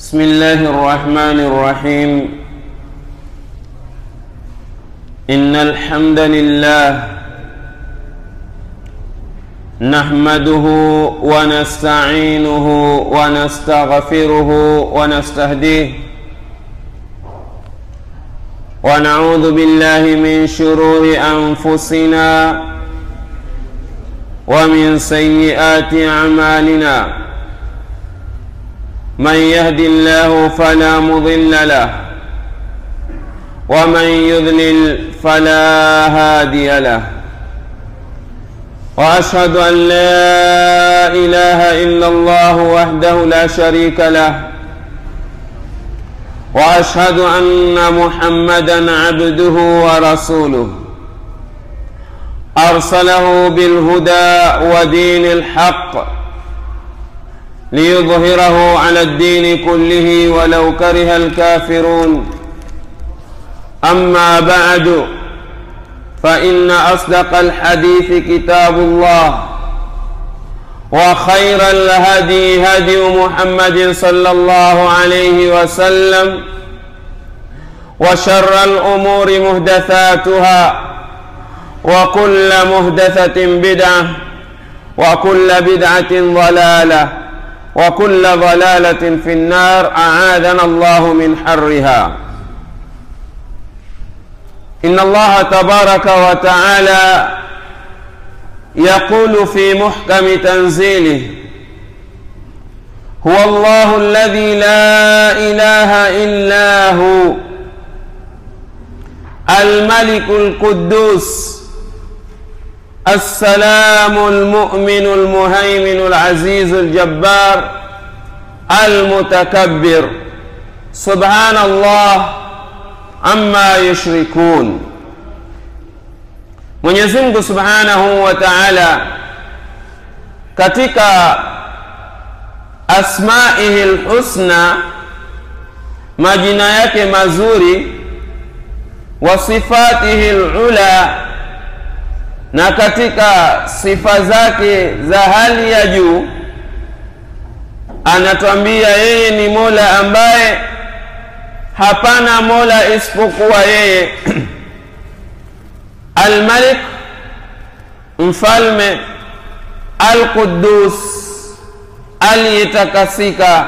بسم الله الرحمن الرحيم إن الحمد لله نحمده ونستعينه ونستغفره ونستهديه ونعوذ بالله من شرور أنفسنا ومن سيئات أعمالنا من يهد الله فلا مضل له ومن يذلل فلا هادي له واشهد ان لا اله الا الله وحده لا شريك له واشهد ان محمدا عبده ورسوله ارسله بالهدى ودين الحق ليظهره على الدين كله ولو كره الكافرون اما بعد فان اصدق الحديث كتاب الله وخير الهدي هدي محمد صلى الله عليه وسلم وشر الامور محدثاتها وكل محدثه بدعه وكل بدعه ضلاله وكل ضلاله في النار اعاذنا الله من حرها ان الله تبارك وتعالى يقول في محكم تنزيله هو الله الذي لا اله الا هو الملك القدوس السلام المؤمن المهيمن العزيز الجبار المتكبر سبحان الله amma yushrikun mwenyezi mungu subhanahu wa taala katika asmaihi lhusna majina yake mazuri wa sifatihi lula na katika sifa zake za hali ya juu anatwambia yeye ni mola ambaye hapana mola isipokuwa yeye almalik mfalme alqudus aliyetakasika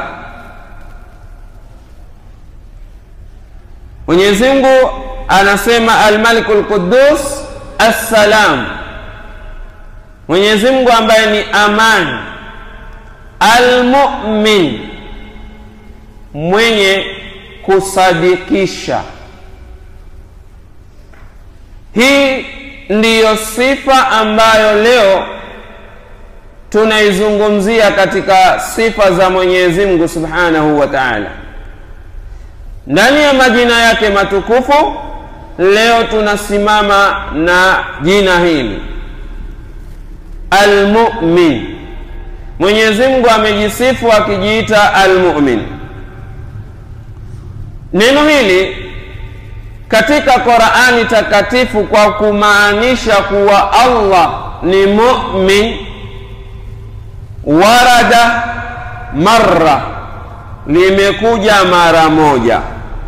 mwenyezi mungu anasema almaliku lqudus assalam mwenyezi mungu ambaye ni amani almumin mwenye kusadikisha hii ndiyo sifa ambayo leo tunaizungumzia katika sifa za mwenyezi mungu subhanahu wa taala ndani ya majina yake matukufu leo tunasimama na jina hili almumin mwenyezi mungu amejisifu akijiita almumin neno hili katika qurani takatifu kwa kumaanisha kuwa allah ni mumin warada marra limekuja mara moja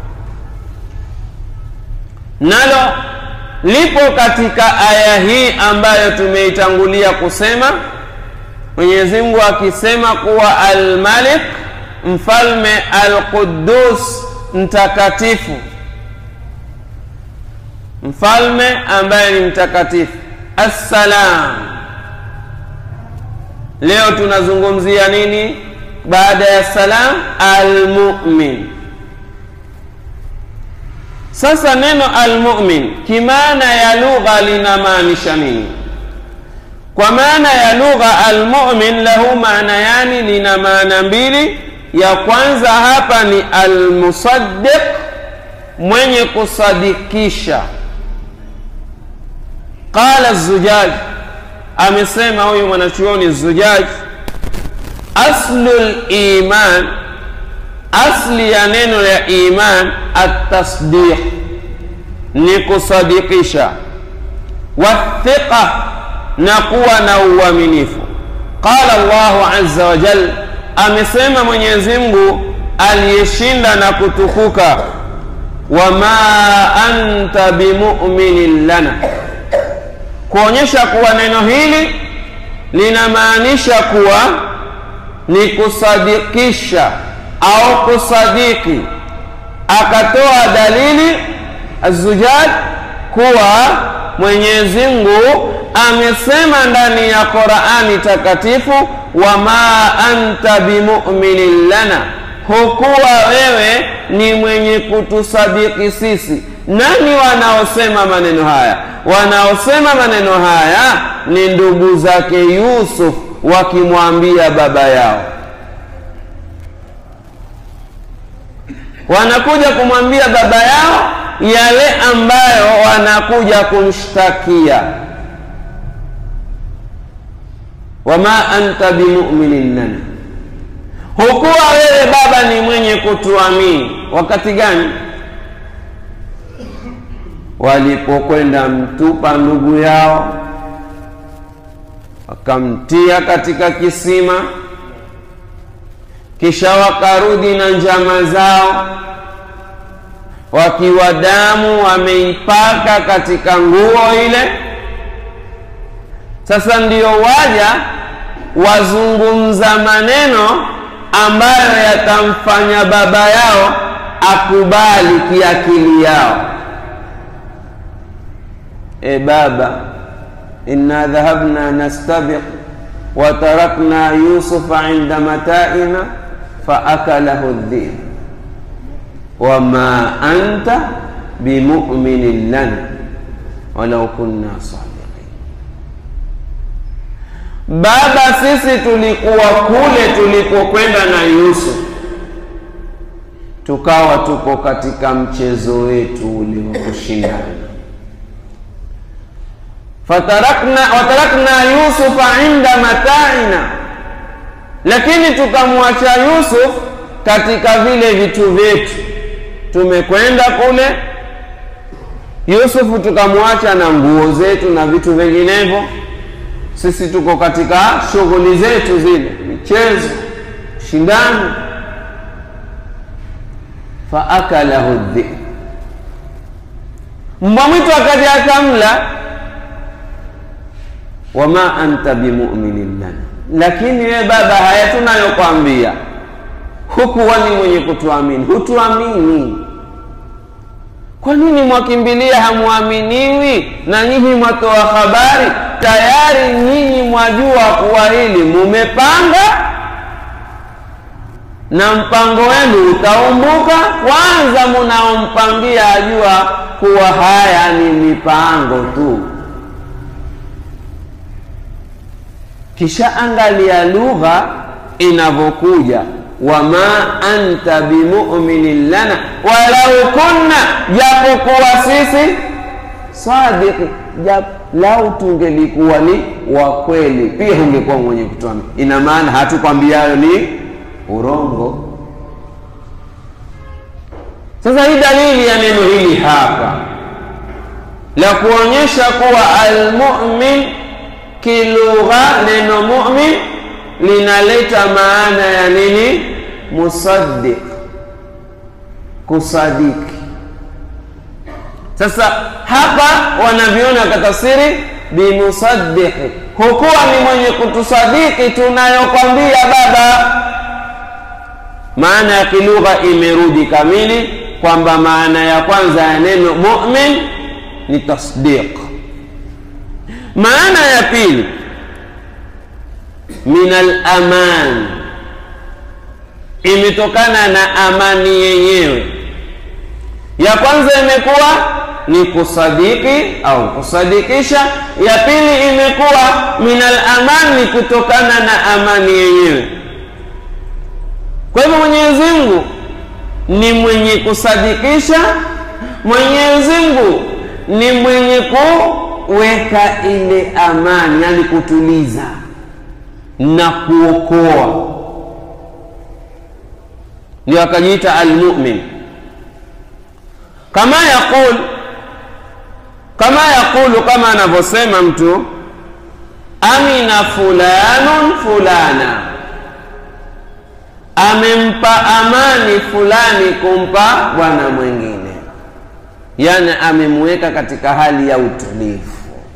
nalo lipo katika aya hii ambayo tumeitangulia kusema mwenyezi mungu akisema kuwa almalik mfalme alqudus mtakatifu mfalme ambaye ni mtakatifu assalam leo tunazungumzia nini baada ya salam almumin sasa neno almumin kimaana ya lugha linamaanisha nini kwa maana ya lugha almumin lahu maana yani lina maana mbili ya kwanza hapa ni almusaddiq mwenye kusadikisha qala zujaj amesema huyu mwanachuoni zujaj aslu liman asli ya neno ya iman atasdiq ni kusadikisha wathiqa na kuwa na uaminifu qala llahu aza wajal amesema mwenyezi mungu aliyeshinda na kutukuka wama anta bimuminin lana kuonyesha kuwa neno hili linamaanisha kuwa ni kusadikisha au kusadiki akatoa dalili azujad kuwa mwenyezi mungu amesema ndani ya qurani takatifu wama anta bimuminin lana hukuwa wewe ni mwenye kutusadiki sisi nani wanaosema maneno haya wanaosema maneno haya ni ndugu zake yusuf wakimwambia baba yao wanakuja kumwambia baba yao yale ambayo wanakuja kumshtakia wama anta bimuminin lana hukuwa wewe baba ni mwenye kutuamini wakati gani walipokwenda mtupa ndugu yao wakamtia katika kisima kisha wakarudi na njama zao wakiwa damu wameipaka katika nguo ile sasa ndio waja wazungumza maneno ambayo yatamfanya baba yao akubali kiakili yao e baba inna dhahabna nastabiq wa tarakna yusufa inda mataina faakalahu dhib wama anta bimuminin lana walau kunna sadiqin baba sisi tulikuwa kule tulipokwenda na yusuf tukawa tuko katika mchezo wetu ule wa kushindana fatarakna watarakna yusufa inda mataina lakini tukamwacha yusuf katika vile vitu vyetu tumekwenda kule yusufu tukamwacha na nguo zetu na vitu vinginevyo sisi tuko katika shughuli zetu zile michezo shindano faakalahu dhib mbwa mwitu akaja akamla wama anta bimuminin lana lakini we baba haya tunayokwambia hukuwa ni mwenye kutuamini hutuamini kwa nini mwakimbilia hamwaminiwi na nyinyi mwatoa habari tayari nyinyi mwajua kuwa hili mumepanga na mpango wenu utaumbuka kwanza munaompangia ajua kuwa haya ni mipango tu kisha angalia lugha inavyokuja wama anta bimuminin lana walau kunna japokuwa sisi sadiki jap, lau tungelikuwa ni wa kweli pia ungekuwa mwenye kutuamini ina maana hatukwambiayo ni urongo sasa hii dalili ya neno hili hapa la kuonyesha kuwa almumin kilugha neno mumin linaleta maana ya nini musaddiq kusadiki sasa hapa wanaviona katafsiri bimusaddiqi hukuwa ni mwenye kutusadiki tunayokwambia baba maana ya kilugha imerudi kamili kwamba maana ya kwanza ya neno mumin ni tasdiq maana ya pili min alaman imetokana na amani yenyewe ya kwanza imekuwa ni kusadiki au kusadikisha ya pili imekuwa min alaman ni kutokana na amani yenyewe kwa hivyo mwenyezi mungu ni mwenye kusadikisha mwenyezi mungu ni mwenye kuweka ile amani yani kutuliza na kuokoa ndio akajiita almumin kama yaqul kama yaqulu kama anavyosema mtu amina fulanun fulana amempa amani fulani kumpa bwana mwingine, yani amemweka katika hali ya utulivu.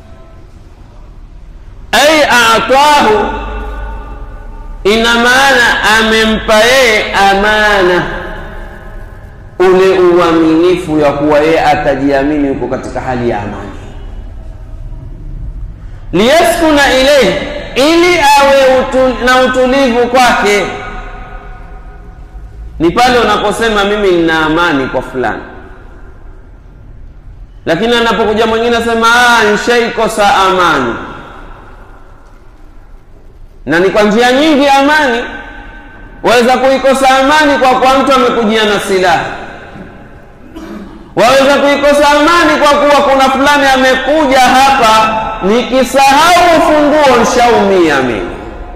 Ai atahu, ina maana amempa yeye amana, ule uaminifu ya kuwa yeye atajiamini yuko katika hali ya amani, liyaskuna ilaihi, ili awe utu, na utulivu kwake ni pale unaposema mimi nina amani kwa fulani, lakini anapokuja mwingine asema ah, nishaikosa amani. Na ni kwa njia nyingi amani. Waweza kuikosa amani kwa kuwa mtu amekujia na silaha, waweza kuikosa amani kwa kuwa kuna fulani amekuja hapa, nikisahau ufunguo nshaumia mimi.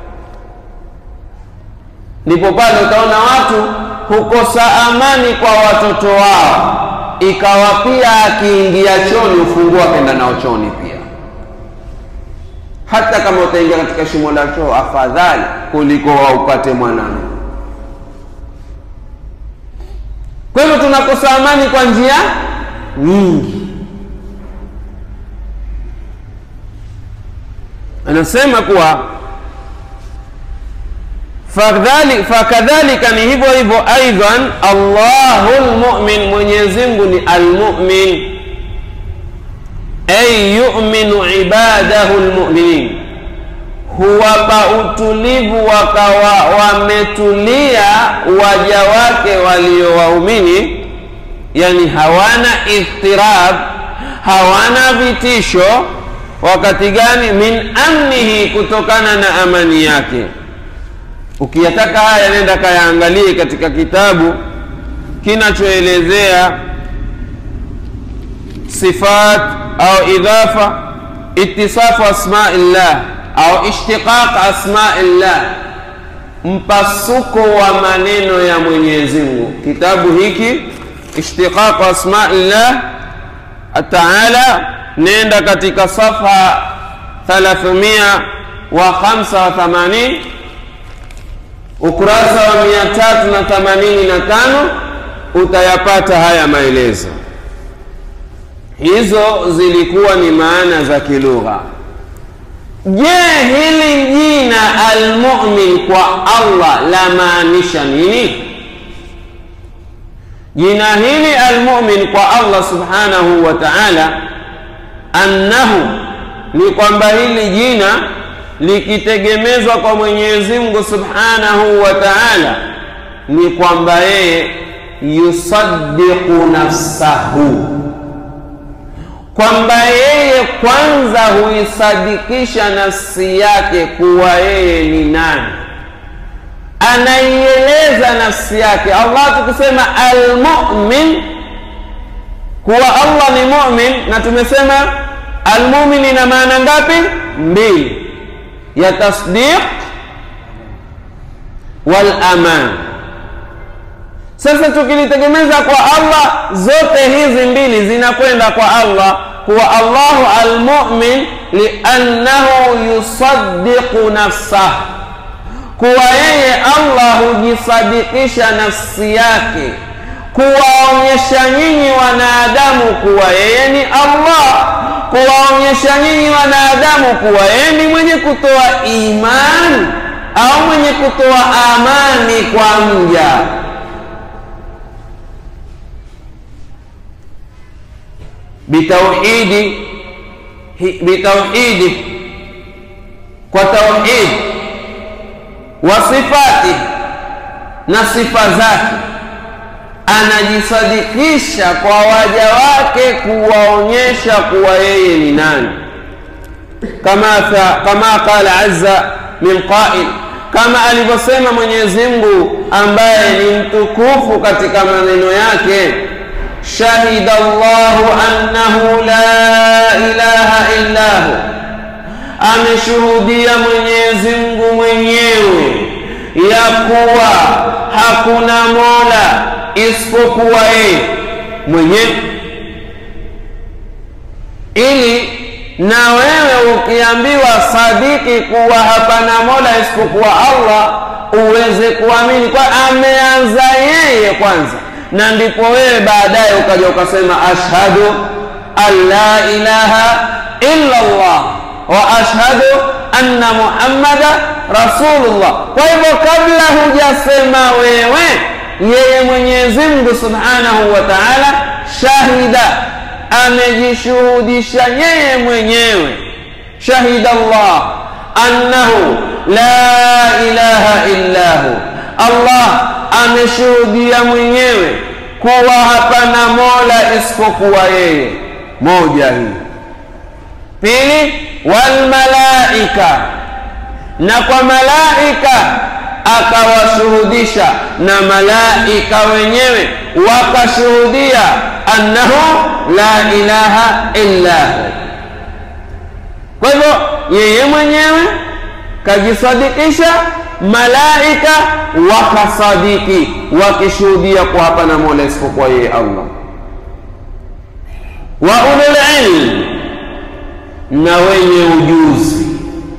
Ndipo pale utaona watu hukosa amani kwa watoto wao, ikawa pia akiingia choni ufunguo akenda nao choni pia. Hata kama utaingia katika shimo la choo, afadhali kuliko waupate mwanamke. Kwa hivyo tunakosa amani kwa njia nyingi. Anasema kuwa fakadhalika ni hivyo hivyo aidan Allahu lmumin, Mwenyezi Mungu ni almumin, ay yuminu ibadahu lmuminin, huwapa utulivu wakawa wametulia waja wake waliowaumini, yani hawana idhtirab, hawana vitisho. Wakati gani? Min amnihi, kutokana na amani yake Ukiyataka haya nenda kayaangalie katika kitabu kinachoelezea sifat au idhafa itisafu asmaillah au ishtiqaq asmaillah, mpasuko wa maneno ya Mwenyezi Mungu. Kitabu hiki ishtiqaq asmaillah taala, nenda katika safha 385 ukurasa wa mia tatu na themanini na tano utayapata haya maelezo. Hizo zilikuwa ni maana za kilugha. Je, hili jina almumin kwa Allah la maanisha nini? Jina hili almumin kwa Allah subhanahu wa ta'ala, annahu ni kwamba hili jina likitegemezwa kwa Mwenyezi Mungu Subhanahu wa Ta'ala, ni kwamba yeye yusaddiqu nafsahu, kwamba yeye kwanza huisadikisha nafsi yake kuwa yeye ni nani, anaieleza nafsi yake. Allah tukisema almumin, kuwa Allah ni mumin, na tumesema almumin ina maana ngapi? Mbili ya tasdiq wal aman. Sasa tukilitegemeza kwa Allah, zote hizi mbili zinakwenda kwa Allah, kuwa Allahu almumin liannahu yusaddiqu nafsah, kuwa yeye Allah hujisadikisha nafsi yake, kuwaonyesha nyinyi wanadamu kuwa yeye ni Allah kuwaonyesha nyinyi wanadamu kuwa yeye ni mwenye kutoa imani au mwenye kutoa amani kwa mja. Bitauhidi, bitauhidi, kwa tauhid wa sifati, na sifa zake anajisadikisha kwa waja wake kuwaonyesha kuwa yeye ni nani, kama kama qala azza min qail, kama alivyosema Mwenyezi Mungu ambaye ni mtukufu katika maneno yake, shahida Allahu annahu la ilaha illa hu, ameshuhudia Mwenyezi Mungu mwenyewe ya kuwa hakuna mola isipokuwa yeye mwenyewe, ili na wewe ukiambiwa sadiki kuwa hapana mola isipokuwa Allah, uweze kuamini kwa ameanza yeye kwanza na ndipo wewe baadaye ukaja ukasema ashhadu an la ilaha illa Allah wa ashhadu anna muhammada rasulullah kwa hivyo kabla hujasema wewe yeye mwenyezi mungu subhanahu wa taala shahida amejishuhudisha yeye mwenyewe shahida allah annahu la ilaha illahu allah ameshuhudia mwenyewe kuwa hapana mola isipokuwa yeye moja hii pili walmalaika na kwa malaika akawashuhudisha na malaika wenyewe wakashuhudia annahu la ilaha illahu kwa hivyo yeye mwenyewe kajisadikisha malaika wakasadiki wakishuhudia kwa hapana mola isipokuwa yeye allah wa ululilm na wenye ujuzi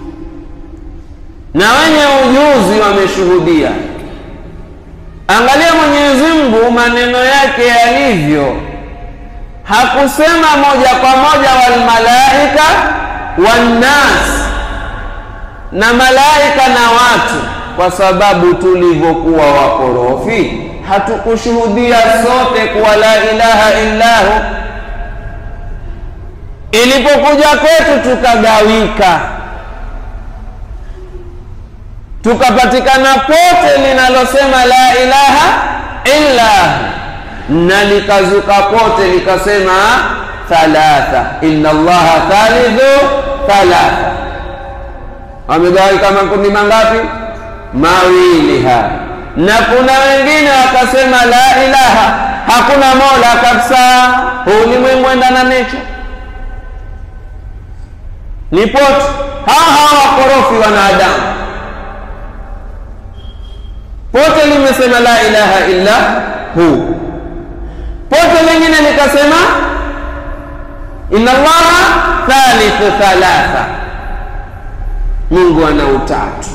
na wenye ujuzi wameshuhudia angalia mwenyezi mungu maneno yake yalivyo hakusema moja kwa moja walmalaika wannas na malaika na watu kwa sababu tulivyokuwa wakorofi hatukushuhudia sote kuwa la ilaha illahu ilipokuja kwetu tukagawika tukapatikana pote linalosema la ilaha illa na likazuka pote likasema thalatha inna allaha thalithu thalatha wamegawika makundi mangapi mawili haya na kuna wengine wakasema la ilaha hakuna mola kabisa huu ulimwengu enda na nature ni pote hawa hawa wakorofi wanadamu pote limesema la ilaha illa hu pote lingine likasema inna allaha thalithu thalatha mungu ana utatu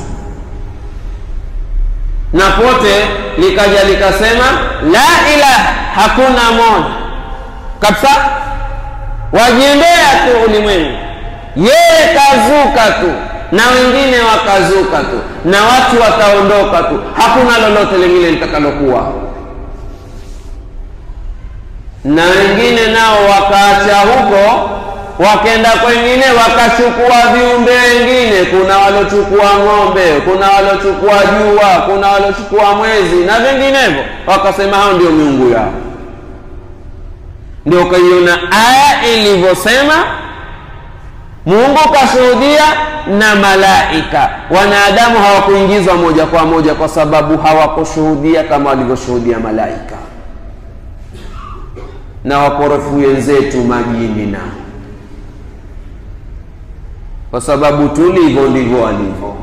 na pote likaja likasema la ilaha hakuna moja kabisa wajiendea tu ulimwengu yeye kazuka tu na wengine wakazuka tu na watu wataondoka tu hakuna lolote lingine litakalokuwa na wengine nao wakaacha huko wakenda kwengine wakachukua viumbe wengine kuna waliochukua ng'ombe kuna waliochukua jua kuna waliochukua mwezi na vinginevyo wakasema hao ndio miungu yao ndio ukaiona aya ilivyosema mungu kashuhudia na malaika wanadamu hawakuingizwa moja kwa moja kwa sababu hawakushuhudia kama walivyoshuhudia malaika na wakorofu wenzetu majini nao kwa sababu tulivyo ndivyo walivyo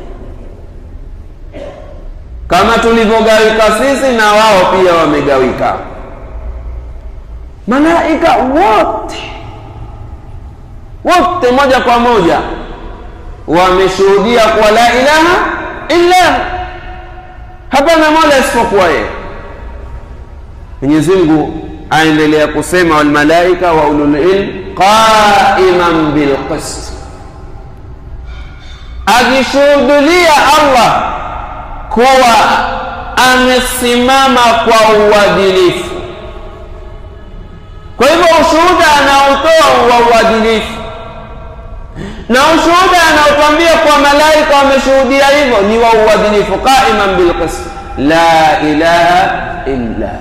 kama tulivyogawika sisi na wao pia wamegawika malaika wote wote moja kwa moja wameshuhudia kuwa la ilaha illa hapana mola isipokuwa yeye mwenyezi mungu aendelea kusema walmalaika wa ululilm qaiman bilqist akishuhudulia allah kuwa amesimama kwa uadilifu kwa hivyo ushuhuda anaotoa wa uadilifu na ushuhuda anaotwambia kwa malaika wameshuhudia hivyo ni wa uadilifu qaiman bilqist la ilaha illa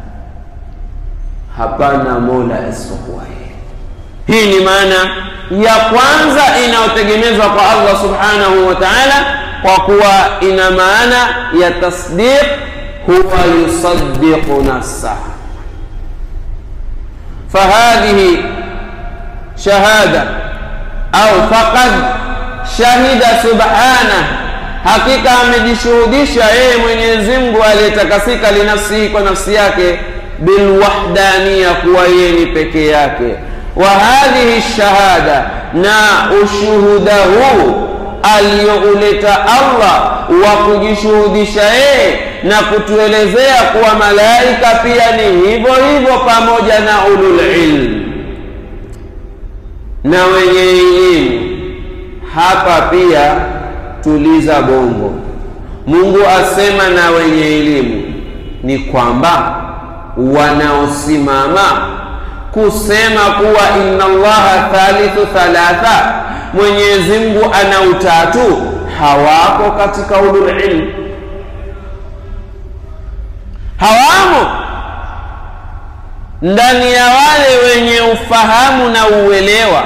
hapana mola isipokuwa yeye hii ni maana ya kwanza inayotegemezwa kwa allah subhanahu wa taala kwa kuwa ina maana ya tasdiq huwa yusaddiqu nafsah فهذه شهادة أو فقد شهد سبحانه hakika amejishuhudisha yeye mwenyezi mungu aliyetakasika linafsihi kwa nafsi yake bilwahdania kuwa yeye ni peke yake wa hadhihi shahada na ushuhuda huu aliyouleta allah wa kujishuhudisha yeye na kutuelezea kuwa malaika pia ni hivyo hivyo pamoja na ulul ilm na wenye elimu hapa pia tuliza bongo mungu asema na wenye elimu ni kwamba wanaosimama kusema kuwa inna allaha thalithu thalatha mwenyezi mungu ana utatu hawako katika ulul ilm hawamo ndani ya wale wenye ufahamu na uelewa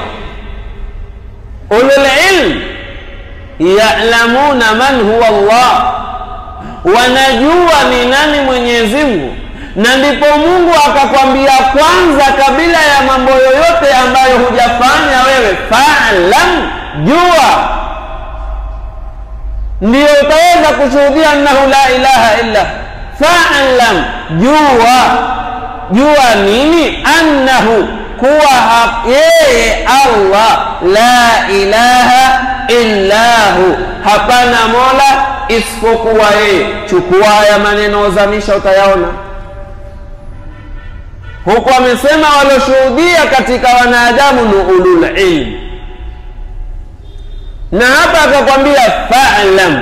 ulul ilm yalamuna man huwa Allah, wanajua ni nani Mwenyezi Mungu, na ndipo Mungu akakwambia kwanza, kabla ya mambo yoyote ambayo hujafanya wewe, fa'lam, jua, ndiyo utaweza kushuhudia annahu la ilaha illa. Fa'lam, jua, jua nini? Annahu kuwa yeye Allah la ilaha illahu, hapana mola isipokuwa yeye. Chukua haya maneno, ozamisha, utayaona huku. Amesema walioshuhudia katika wanadamu ni ulul ilm, na hapa akakwambia fa'lam,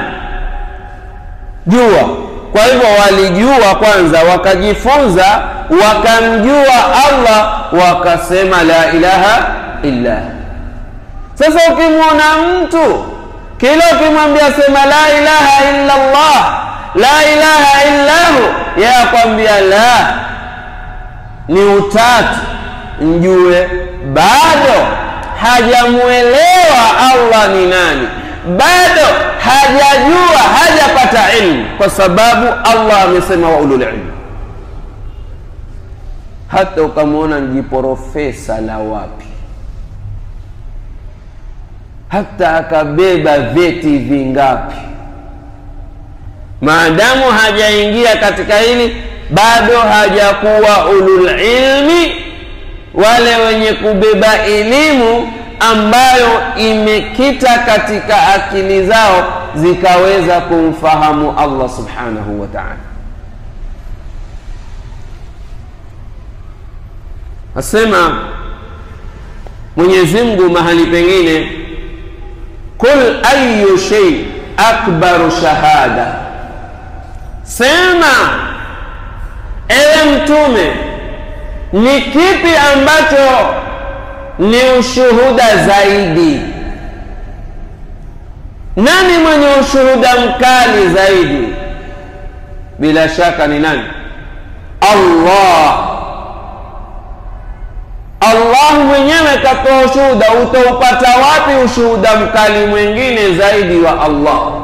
jua. Kwa hivyo walijua kwanza, wakajifunza, wakamjua Allah, wakasema la ilaha illa. Sasa ukimwona mtu kila ukimwambia sema la ilaha illa Allah, la ilaha illahu, yeye akwambia la ni utatu, mjue bado hajamwelewa Allah ni nani, bado hajajua, hajapata ilmu, kwa sababu Allah amesema wa ulul ilm. Hata ukamwona mjiprofesa la wapi hata akabeba vyeti vingapi, maadamu hajaingia katika hili, bado hajakuwa ulul ilmi, wale wenye kubeba elimu ambayo imekita katika akili zao zikaweza kumfahamu Allah subhanahu wa ta'ala. Asema Mwenyezi Mungu mahali pengine Kul ayu shay akbaru shahada, sema ewe Mtume, ni kipi ambacho ni ushuhuda zaidi? Nani mwenye ushuhuda mkali zaidi? Bila shaka ni nani? Allah. Allah mwenyewe katoa ushuhuda. Utaupata wapi ushuhuda mkali mwingine zaidi wa Allah?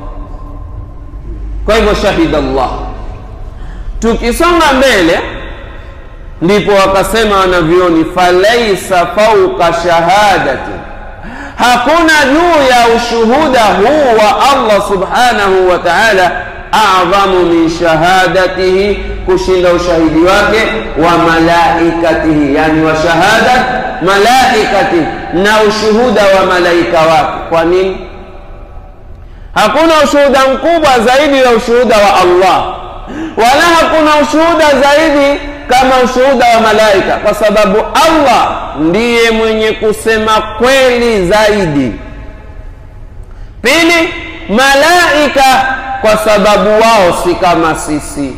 Kwa hivyo shahida Allah. Tukisonga mbele, ndipo wakasema wanavyoni, falaisa fauka shahadati, hakuna juu ya ushuhuda huu wa Allah subhanahu wa ta'ala adhamu min shahadatihi, kushinda ushahidi wake wa malaikatihi, yani wa shahadat malaikatihi, na ushuhuda wa malaika wake. Kwa nini? Hakuna ushuhuda mkubwa zaidi ya ushuhuda wa Allah, wala hakuna ushuhuda zaidi kama ushuhuda wa malaika, kwa sababu Allah ndiye mwenye kusema kweli zaidi. Pili, malaika kwa sababu wao si kama sisi,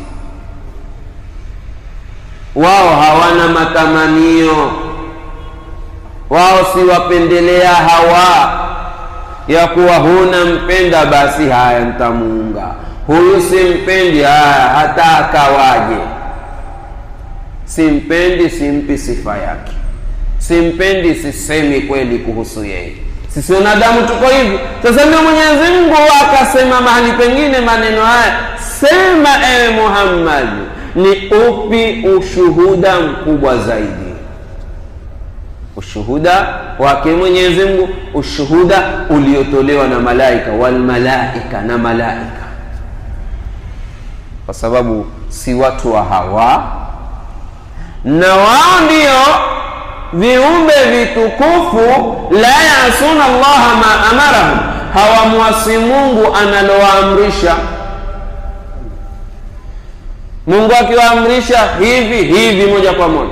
wao hawana matamanio, wao si wapendelea hawa ya kuwa huna mpenda, basi haya ntamuunga huyu, simpendi, haya hata akawaje, simpendi, simpi sifa yake, simpendi, sisemi kweli kuhusu yeye sisi wanadamu tuko hivi. Sasa ndio Mwenyezi Mungu akasema mahali pengine maneno haya, sema ewe Muhammad, ni upi ushuhuda mkubwa zaidi? Ushuhuda wake Mwenyezi Mungu, ushuhuda uliotolewa na malaika, walmalaika, na malaika, kwa sababu si watu wa hawa, na wao ndio viumbe vitukufu la yasuna Allaha ma amarahum, hawamwasi mungu analowaamrisha mungu akiwaamrisha hivi hivi moja kwa moja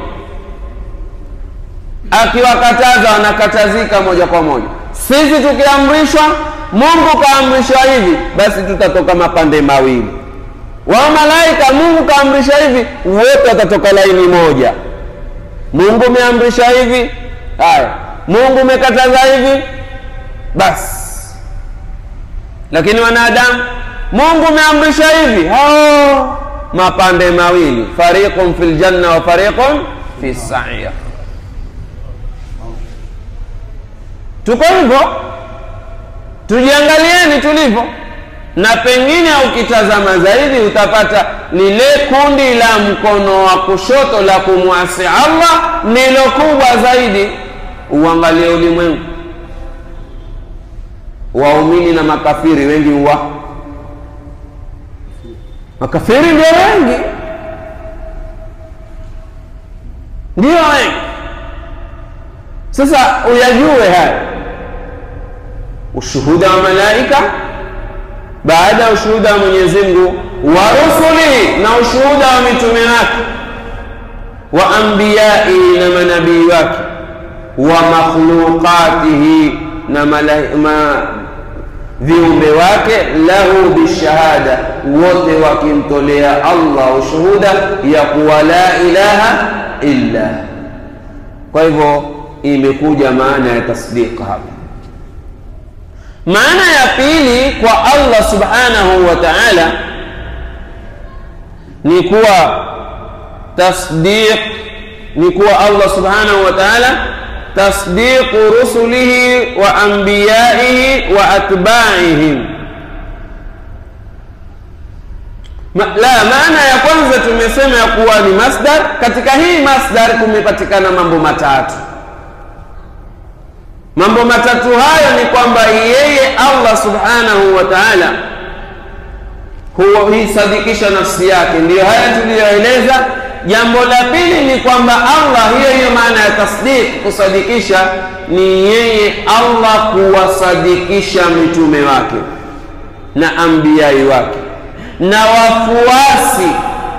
akiwakataza wanakatazika moja kwa moja sisi tukiamrishwa mungu kaamrishwa hivi basi tutatoka mapande mawili wao malaika mungu kaamrisha hivi wote watatoka laini moja mungu umeamrisha hivi haya mungu umekataza hivi basi lakini wanadamu mungu umeamrisha hivi hao mapande mawili fariqun fi ljanna wa fariqun fi sair tuko hivyo tujiangalieni tulivyo na pengine ukitazama zaidi utapata lile kundi la mkono wa kushoto la kumwasi allah ndilo kubwa zaidi uangalie ulimwengu waumini na makafiri wengi huwa makafiri ndio wengi ndio wengi sasa uyajue haya ushuhuda wa malaika baada ya ushuhuda wa mwenyezi mungu wa rusuli na ushuhuda wa mitume wake wa ambiyaihi na manabii wake wa makhluqatihi na ma, viumbe wake lahu bishahada wote wakimtolea allah ushuhuda ya kuwa la ilaha illa kwa hivyo imekuja maana ya tasdiq hapa maana ya pili kwa allah subhanahu wa taala ni kuwa tasdiq ni kuwa allah subhanahu wa taala tasdiqu rusulihi wa anbiyaihi wa atbaihim Ma, la maana ya kwanza tumesema ya kuwa ni masdar katika hii masdar kumepatikana mambo matatu mambo matatu hayo ni kwamba yeye allah subhanahu wa taala huisadikisha nafsi yake ndiyo haya tuliyoeleza jambo la pili ni kwamba allah hiyo hiyo maana ya tasdiq kusadikisha ni yeye allah kuwasadikisha mitume wake na ambiyai wake na wafuasi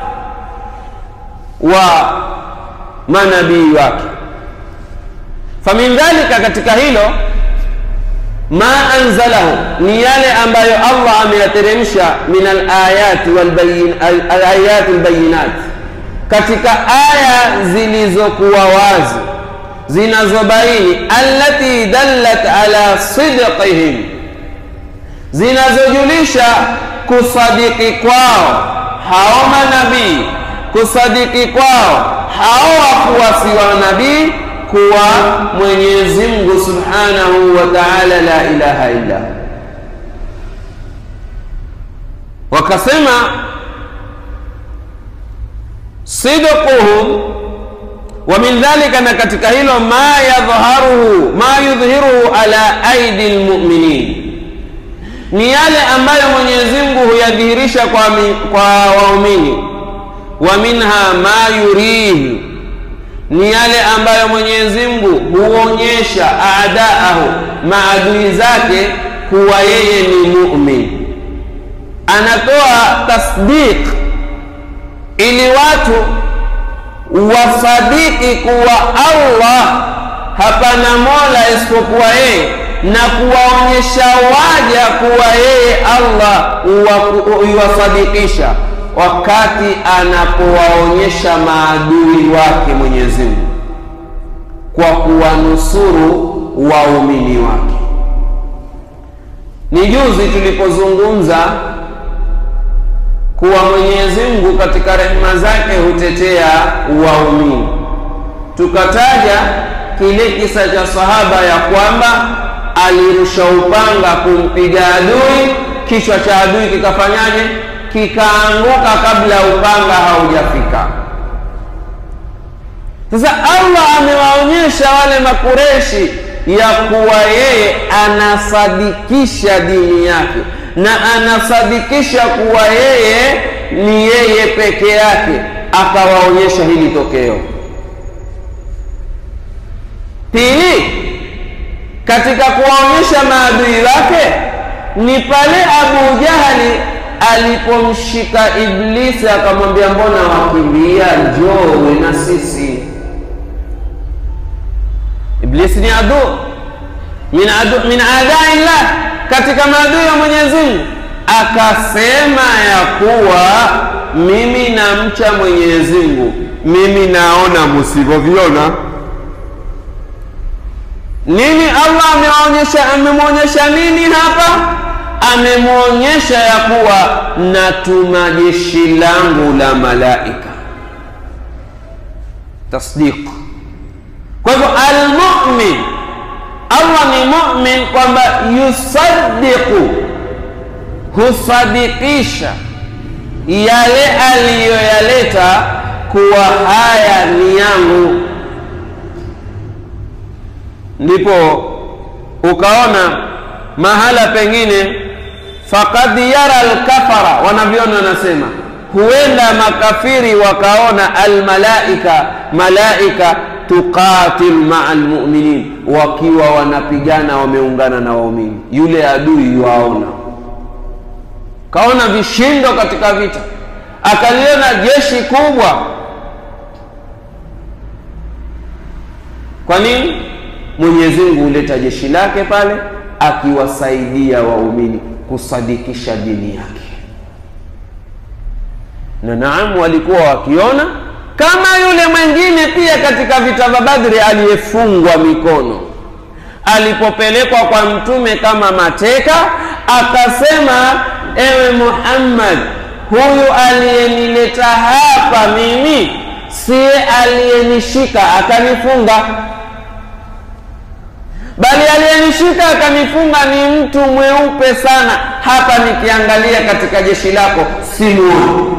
wa manabii wake famin dhalika katika hilo ma anzalahu ni yale ambayo allah ameyateremsha min alayati alayati lbayinat katika aya zilizokuwa wazi zinazobaini allati dallat ala sidqihim zinazojulisha kusadiki kwao hao manabii kusadiki kwao hao wafuasi wa nabii kuwa mwenyezi mungu subhanahu wa taala la ilaha illa wakasema sidquhum wa min dhalika na katika hilo ma yadhharuhu ma yudhhiruhu ala aidi lmuminin ni yale ambayo mwenyezi mungu huyadhihirisha kwa, kwa waumini wa minha ma yurihi ni yale ambayo mwenyezi mungu huonyesha adaahu maadui zake kuwa yeye ni mumin anatoa tasdiq ili watu wasadiki kuwa allah hapana mola isipokuwa yeye na kuwaonyesha waja kuwa yeye allah iwasadikisha wakati anapowaonyesha maadui wake mwenyezi mungu kwa kuwanusuru waumini wake ni juzi tulipozungumza kuwa mwenyezi mungu katika rehema zake hutetea waumini tukataja kile kisa cha sahaba ya kwamba alirusha upanga kumpiga adui kichwa cha adui kikafanyaje kikaanguka kabla upanga haujafika sasa allah amewaonyesha wale makureshi ya kuwa yeye anasadikisha dini yake na anasadikisha kuwa yeye ni yeye peke yake akawaonyesha hili tokeo pili katika kuwaonyesha maadui wake ni pale Abu Jahali alipomshika Iblisi akamwambia, mbona wakimbia? Njoo uwe na sisi. Iblisi ni adu min adu min adaillah, katika maadui wa Mwenyezi Mungu. Akasema ya kuwa mimi namcha Mwenyezi Mungu, mimi naona msivyoviona. Nini Allah ameonyesha? Amemwonyesha nini hapa? Amemwonyesha ya kuwa natuma jeshi langu la malaika, tasdiq. Kwa hivyo almumin, Allah ni mumin kwamba yusaddiqu, husadikisha yale aliyoyaleta kuwa haya ni yangu. Ndipo ukaona mahala pengine faqad yara alkafara, wanavyoni wanasema huenda makafiri wakaona almalaika, malaika tuqatil maa almuminin, wakiwa wanapigana wameungana na waumini. Yule adui yuwaona kaona vishindo katika vita, akaliona jeshi kubwa. Kwa nini? Mwenyezi Mungu huleta jeshi lake pale akiwasaidia waumini kusadikisha dini yake, na naam, walikuwa wakiona kama yule mwingine pia katika vita vya Badri aliyefungwa mikono alipopelekwa kwa Mtume kama mateka, akasema Ewe Muhammad, huyu aliyenileta hapa mimi siye aliyenishika akanifunga, bali aliyenishika akanifunga ni mtu mweupe sana. Hapa nikiangalia katika jeshi lako simuoni,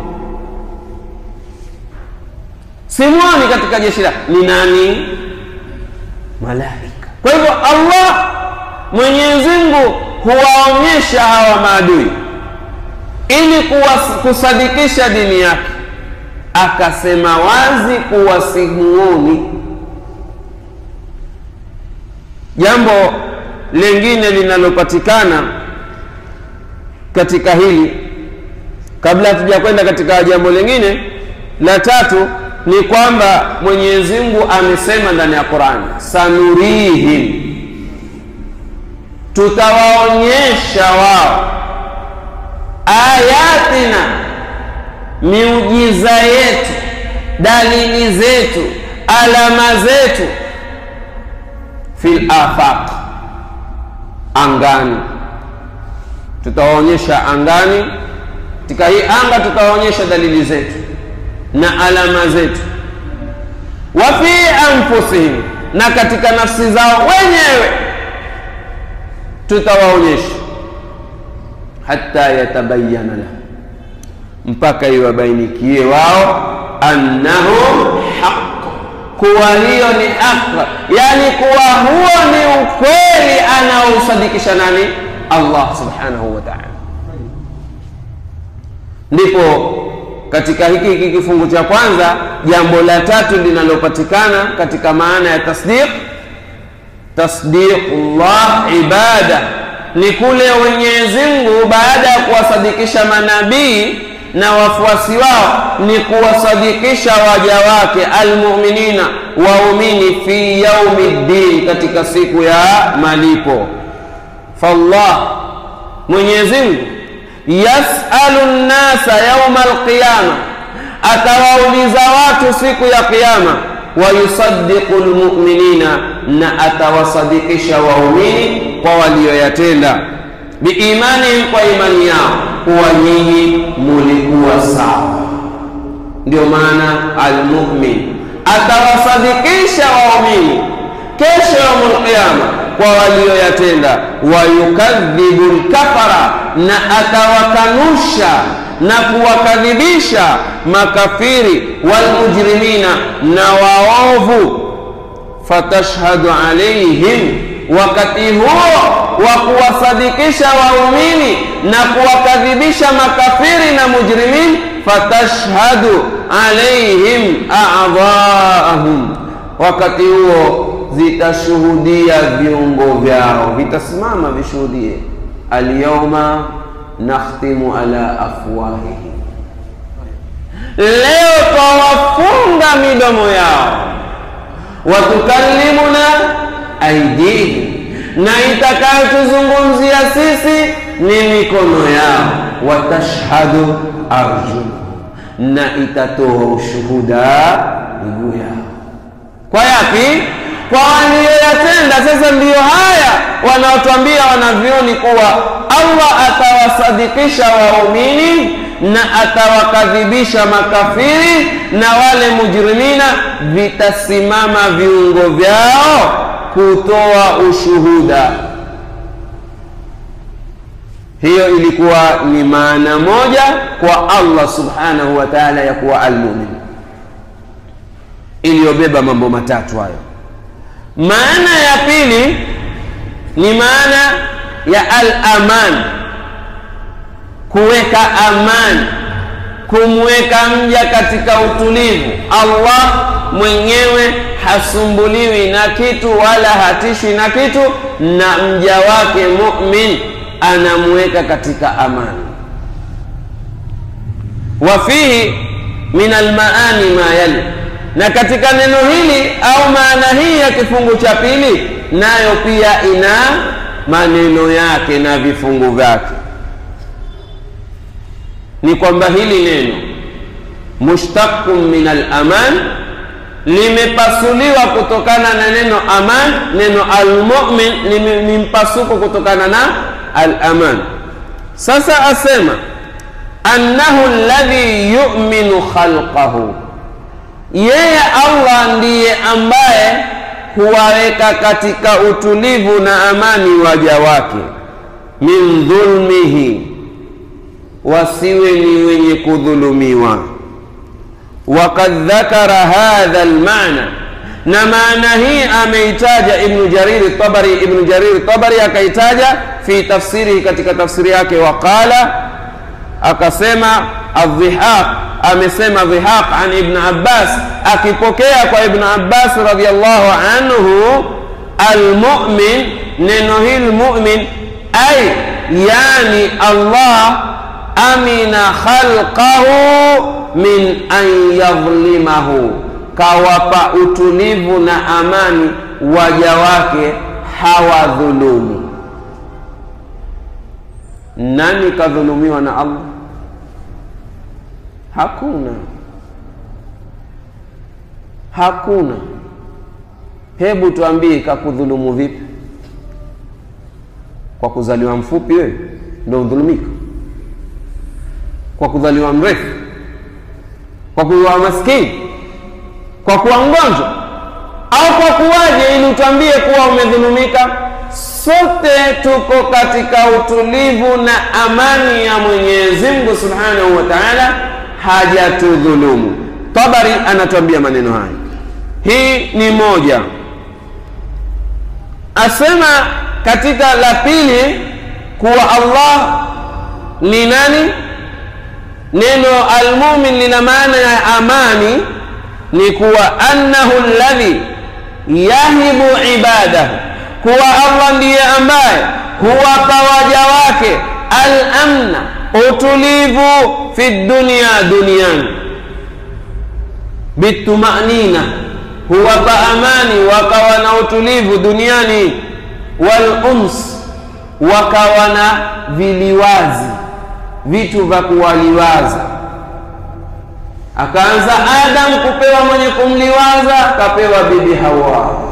simuoni katika jeshi lako. Ni nani? Malaika. Kwa hivyo Allah Mwenyezi Mungu huwaonyesha hawa maadui ili kusadikisha dini yake, akasema wazi kuwa simuoni. Jambo lingine linalopatikana katika hili, kabla hatuja kwenda katika jambo lingine la tatu, ni kwamba Mwenyezi Mungu amesema ndani ya Qur'ani, sanurihim tutawaonyesha wao ayatina, miujiza yetu, dalili zetu, alama zetu, fil afaq, angani. Tutawaonyesha angani, katika hii anga tutawaonyesha dalili zetu na alama zetu, wa fi anfusihim, na katika nafsi zao wenyewe tutawaonyesha hata yatabayana lahu, mpaka iwabainikie wao annahu haq, kuwa hiyo ni haq, yani kuwa huo ni ukweli anaousadikisha nani? Allah subhanahu wa ta'ala. Ndipo katika hiki hiki kifungu cha kwanza, jambo la tatu linalopatikana katika maana ya tasdiq tasdiqullah ibada ni kule Mwenyezi Mungu baada ya kuwasadikisha manabii na wafuasi wao ni kuwasadikisha waja wake almuminina, waumini fi yaumi ddin, katika siku ya malipo. Fallah, Mwenyezi Mungu yasalu nnasa yauma alqiyama, atawauliza watu siku ya Kiyama wayusaddiqu lmuminina, na atawasadikisha waumini kwa walioyatenda, biimanihim, kwa imani yao, kuwa nyinyi mulikuwa sawa. Ndio maana almumin atawasadikisha waumini kesho yaumul qiyama kwa walioyatenda, wayukadhibu lkafara, na atawakanusha na kuwakadhibisha makafiri walmujrimina na waovu. Fatashhadu alaihim, wakati huo wa kuwasadikisha waumini na kuwakadhibisha makafiri na mujrimin, fatashhadu alaihim a'dhaahum, wakati huo zitashuhudia viungo vyao, vitasimama vishuhudie alyawma nakhtimu ala afwahihim, leo twawafunga midomo yao, watukallimuna aidihim, na itakayotuzungumzia sisi ni mikono yao, watashhadu arjuluhum, na itatoa ushuhuda miguu yao. Kwa yapi? Kwa waliyoyatenda. Sasa ndiyo haya wanaotwambia wanavyoni kuwa Allah atawasadikisha waumini na atawakadhibisha makafiri na wale mujrimina, vitasimama viungo vyao kutoa ushuhuda. Hiyo ilikuwa ni maana moja kwa Allah subhanahu wa ta'ala ya kuwa almumin, iliyobeba mambo matatu hayo. Maana ya pili ni maana ya al-aman, kuweka amani, kumweka mja katika utulivu. Allah mwenyewe hasumbuliwi na kitu wala hatishwi na kitu, na mja wake mumin anamweka katika amani. Wa fihi min almaani ma yali, na katika neno hili au maana hii ya kifungu cha pili, nayo pia ina maneno yake na vifungu vyake. Ni kwamba hili neno mushtaqun min alaman limepasuliwa kutokana na neno aman. Neno almumin ni mpasuko kutokana na alaman. Sasa asema annahu alladhi yu'minu khalqahu, yeye Allah ndiye ambaye huwaweka katika utulivu na amani waja wake, min dhulmihi, wasiwe ni wenye kudhulumiwa. Wakad dhakara hadha almaana, na maana hii ameitaja Ibnu Jariri Tabari. Ibnu Jariri Tabari akaitaja fi tafsirihi, katika tafsiri yake. Waqala, akasema adhihaq, amesema dhihaq an Ibn Abbas, akipokea kwa Ibn Abbas radhiyallahu anhu, almu'min, neno hili mu'min ay yani Allah amina khalqahu min an yadhlimahu, kawapa utulivu na amani waja wake hawadhulumu. Nani kadhulumiwa na Allah? Hakuna, hakuna. Hebu tuambie, kakudhulumu vipi? Kwa kuzaliwa mfupi wewe ndio udhulumika? Kwa kuzaliwa mrefu? Kwa kuwa maskini? Kwa kuwa mgonjwa? Au kwa kuwaje, ili utwambie kuwa umedhulumika? Sote tuko katika utulivu na amani ya Mwenyezi Mungu Subhanahu wa Ta'ala, hajatudhulumu. Tabari anatuambia maneno haya. Hii ni moja. Asema katika la pili kuwa Allah ni nani? Neno almumin lina maana ya amani, ni kuwa annahu alladhi yahibu ibadahu, kuwa Allah ndiye ambaye huwapa waja wake al-amna, utulivu fi dunia, duniani, bitumanina, huwapa amani wakawa na utulivu duniani, wal uns, wakawa na viliwazi vitu vya kuwaliwaza. Akaanza Adam kupewa mwenye kumliwaza, kapewa bibi Hawa,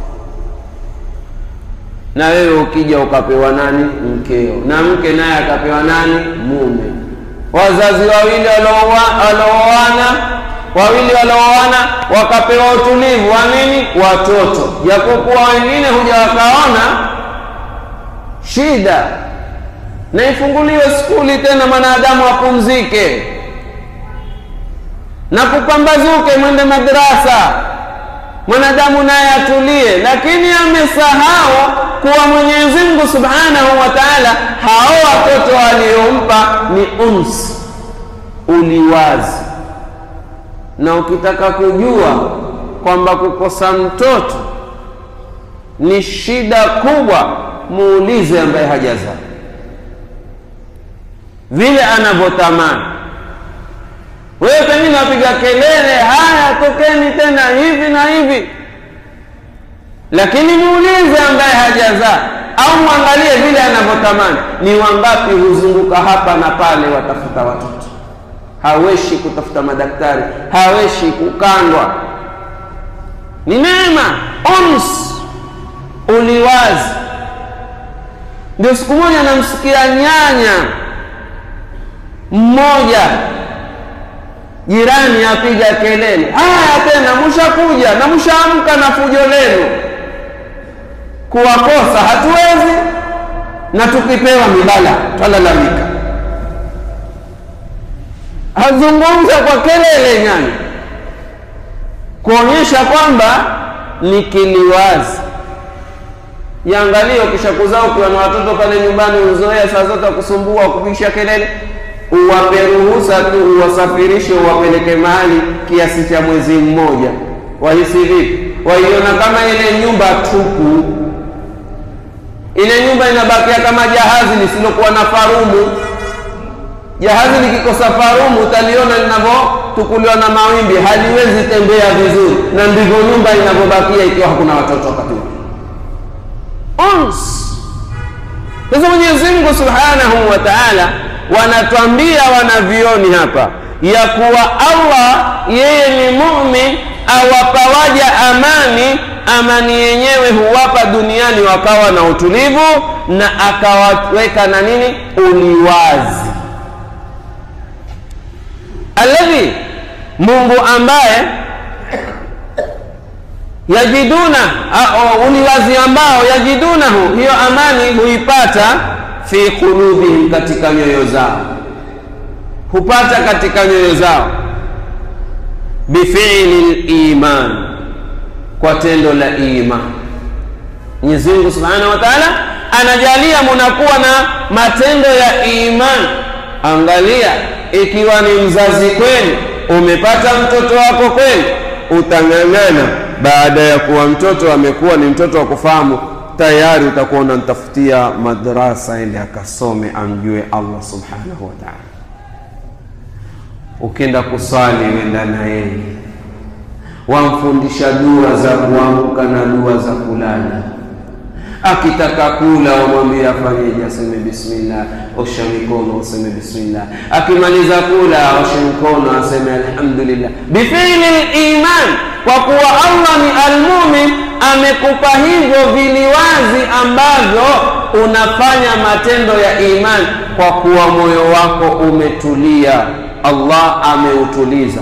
na wewe ukija ukapewa nani? Mkeo, na mke naye akapewa nani? Mume. Wazazi wawili walooana, wawili walooana wakapewa utulivu wa nini? Watoto, japokuwa wengine huja wakaona shida na ifunguliwe skuli tena, mwanadamu apumzike na kupambazuke, mwende madrasa, mwanadamu naye atulie. Lakini amesahau kuwa Mwenyezi Mungu Subhanahu wa Ta'ala, hao watoto waliompa ni uns, uliwazi. Na ukitaka kujua kwamba kukosa mtoto ni shida kubwa, muulize ambaye hajazaa vile anavyotamani wewe pengine wapiga kelele haya tokeni tena hivi na hivi lakini muulize ambaye hajazaa au mwangalie vile anavyotamani ni wangapi huzunguka hapa na pale watafuta watoto haweshi kutafuta madaktari haweshi kukandwa ni neema ons uliwazi ndio siku moja namsikia nyanya mmoja jirani apiga kelele haya tena mshakuja na mshaamka na fujo lenu kuwakosa hatuwezi na tukipewa mibala twalalamika hazungumza kwa kelele nyanya kuonyesha kwamba ni kiliwazi Jiangalie ukisha kuzaa ukiwa na watoto pale nyumbani, uzoea saa zote kusumbua kupisha kelele, uwape ruhusa tu, uwasafirishe, uwapeleke mahali kiasi cha mwezi mmoja. Wahisi vipi? Waiona kama ile nyumba tupu, ile nyumba inabakia kama jahazi lisilokuwa na farumu. Jahazi likikosa farumu, utaliona linavyotukuliwa na mawimbi, haliwezi tembea vizuri, na ndivyo nyumba inavyobakia ikiwa hakuna watoto wakati huo ons. Sasa Mwenyezi Mungu Subhanahu wa Ta'ala wanatwambia wanavioni hapa ya kuwa Allah yeye ni mumin, awapa waja amani. Amani yenyewe huwapa duniani wakawa na utulivu, na akawaweka na nini, uliwazi. Alladhi, Mungu ambaye yajiduna uliwazi ambao yajidunahu, hiyo amani huipata fi qulubihim, katika nyoyo zao, hupata katika nyoyo zao bifili liman, kwa tendo la iman. Mwenyezi Mungu Subhanahu wa Ta'ala anajalia munakuwa na matendo ya iman. Angalia, ikiwa ni mzazi kweli, umepata mtoto wako kweli, utang'ang'ana baada ya kuwa mtoto amekuwa ni mtoto wa kufahamu tayari, utakuwa unamtafutia madrasa ili akasome amjue Allah subhanahu wa ta'ala. Ukienda kuswali wenda na yeye, wamfundisha dua za kuamka na dua za kulala. Akitaka kula wamwambie afanyeje, aseme bismillah, osha mikono, useme bismillah. Akimaliza kula oshe mkono, aseme alhamdulillah, bifili iman kwa kuwa Allah ni almumin, amekupa hivyo viliwazi ambavyo unafanya matendo ya iman, kwa kuwa moyo wako umetulia, Allah ameutuliza.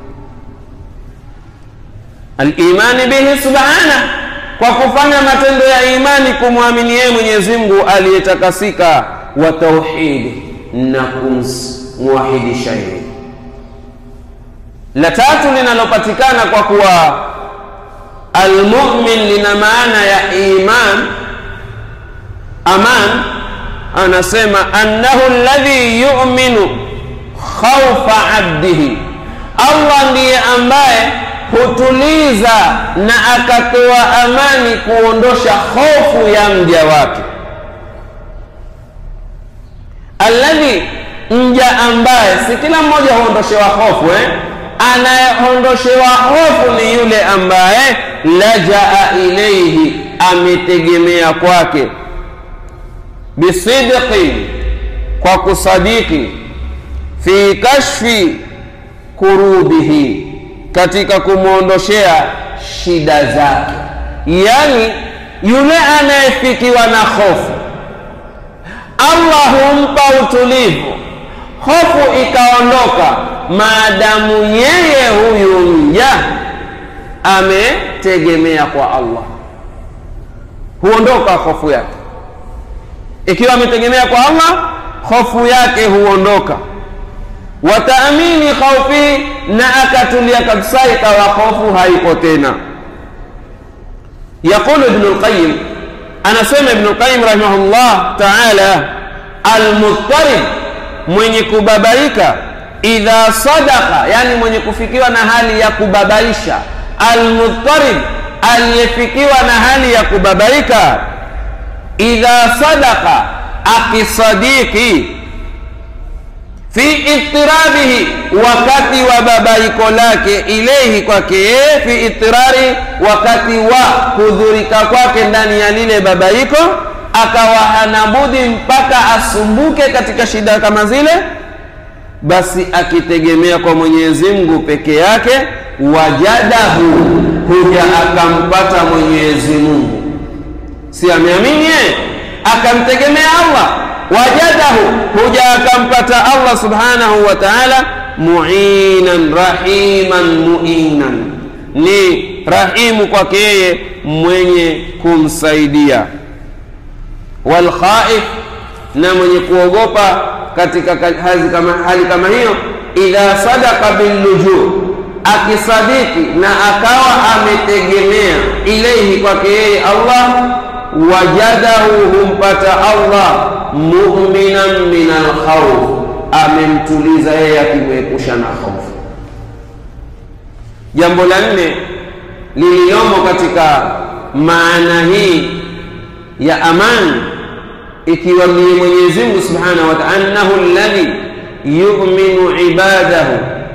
Alimani bihi subhana, kwa kufanya matendo ya imani, kumwamini yeye Mwenyezi Mungu aliyetakasika, wa tauhidi, na kumwahidisha yeye la tatu linalopatikana kwa kuwa almumin lina maana ya iman aman, anasema annahu alladhi yu'minu khawfa abdihi, Allah ndiye ambaye hutuliza na akatoa amani, kuondosha hofu ya mja wake. Alladhi, mja ambaye, si kila mmoja huondoshewa hofu eh? Anayeondoshewa hofu ni yule ambaye lajaa ilaihi, ametegemea kwake, bisidqi, kwa kusadiki, fi kashfi kurubihi, katika kumwondoshea shida zake. Yani yule anayefikiwa na hofu, Allah humpa utulivu, hofu ikaondoka maadamu yeye huyu mja ametegemea kwa Allah, huondoka hofu yake. Ikiwa ametegemea kwa Allah, hofu yake huondoka. Wataamini khaufi, na akatulia kabisa, ikawa hofu haipo tena. Yaqulu Ibn al-Qayyim, anasema Ibn al-Qayyim rahimahullah ta'ala, almudtarib, mwenye kubabaika idha sadaka, yani mwenye kufikiwa na hali ya kubabaisha. Almudtarib, aliyefikiwa na hali ya kubabaika. Idha sadaka, akisadiki fi itirabihi, wakati wa babaiko lake, ilehi kwake yeye, fi itirari, wakati wa kudhurika kwake ndani ya lile babaiko, akawa hanabudi mpaka asumbuke katika shida kama zile, basi akitegemea kwa Mwenyezi Mungu peke yake, wajadahu, huja akampata Mwenyezi Mungu, si ameamini yeye akamtegemea Allah wajadahu huja akampata Allah subhanahu wa ta'ala muinan rahiman muinan, ni rahimu kwake yeye mwenye kumsaidia. Walkhaif, na mwenye kuogopa katika hali kama, hali kama hiyo, idha sadaka billujuu, akisadiki na akawa ametegemea ilaihi kwake yeye Allah wajadahu humpata Allah mu'minan min alkhawf, amemtuliza yeye akimwepusha na hofu. Jambo la nne lililomo katika maana hii ya amani, ikiwa ni Mwenyezi Mungu subhanahu wa ta'ala, annahu alladhi yu'minu ibadahu,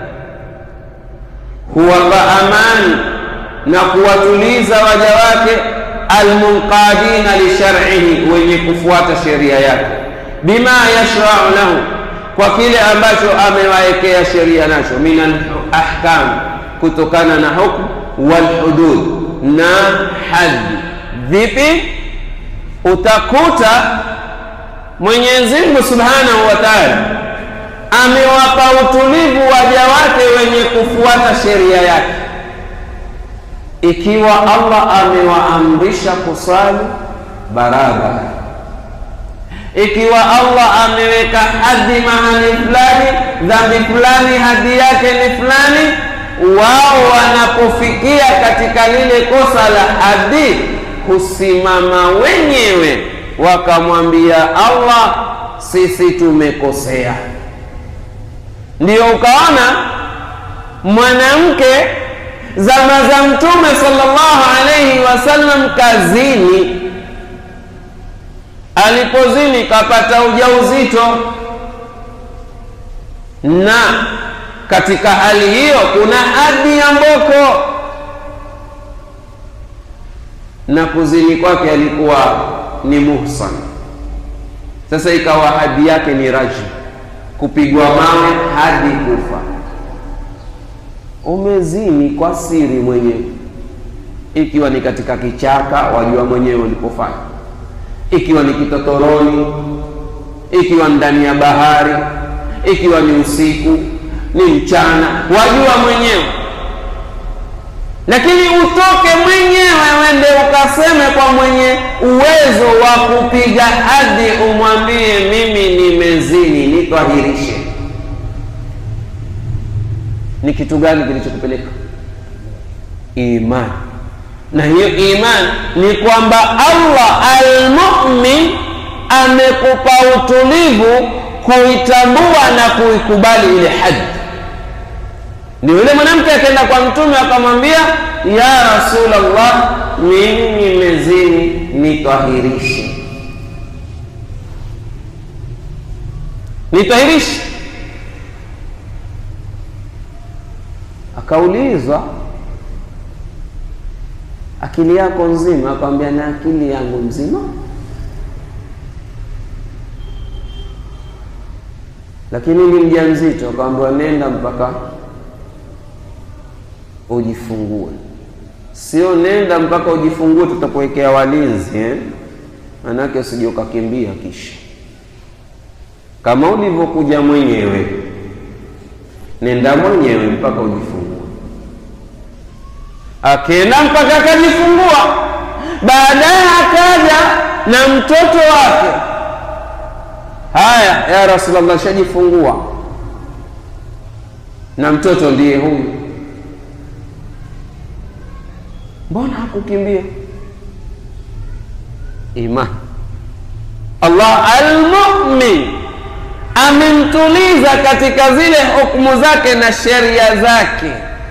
huwapa amani na kuwatuliza waja wake almunqadina lishar'ihi, wenye kufuata sheria yake, bima yashra'u lahu, kwa kile ambacho amewaekea sheria nacho, min alahkam, kutokana na hukmu, walhudud, na haddi. Vipi? Utakuta Mwenyezi Mungu subhanahu wa ta'ala amewapa utulivu waja wake wenye kufuata sheria yake ikiwa Allah amewaamrisha kusali barabara, ikiwa Allah ameweka hadi mahali fulani, dhambi fulani hadi yake ni fulani, wao wanapofikia katika lile kosa la hadi, husimama wenyewe wakamwambia Allah, sisi tumekosea. Ndiyo ukaona mwanamke zama za Mtume sallallahu alayhi wasallam kazini, alipozini kapata ujauzito, na katika hali hiyo kuna hadi ya mboko, na kuzini kwake alikuwa ni muhsan. Sasa ikawa hadi yake ni rajm, kupigwa mawe hadi kufa umezini kwa siri mwenyewe, ikiwa ni katika kichaka, wajua mwenyewe ulipofanya, ikiwa ni kitotoroni, ikiwa ndani ya bahari, ikiwa ni usiku, ni mchana, wajua mwenyewe. Lakini utoke mwenyewe wende ukaseme kwa mwenye uwezo wa kupiga hadi, umwambie mimi nimezini, nitwahirishe ni kitu gani kilichokupeleka? Imani. Na hiyo imani ni kwamba Allah almumin amekupa utulivu kuitambua na kuikubali ile haji. Ni yule mwanamke akaenda kwa Mtume akamwambia, ya Rasulullah, mimi nimezini, nitwahirishe, nitwahirishe Akaulizwa, akili yako nzima? Akamwambia, na akili yangu nzima, lakini ni mjamzito. Akamwambia, nenda mpaka ujifungue. Sio nenda mpaka ujifungue, tutakuwekea walinzi eh? Manake usije ukakimbia kisha, kama ulivyokuja mwenyewe nenda mwenyewe mpaka ujifungue. Akenda mpaka akajifungua, baadaye akaja na mtoto wake. Haya, ya Rasulullah, shajifungua na mtoto ndiye huyu, mbona hakukimbia? Imani. Allah almumin amemtuliza katika zile hukumu zake na sheria zake.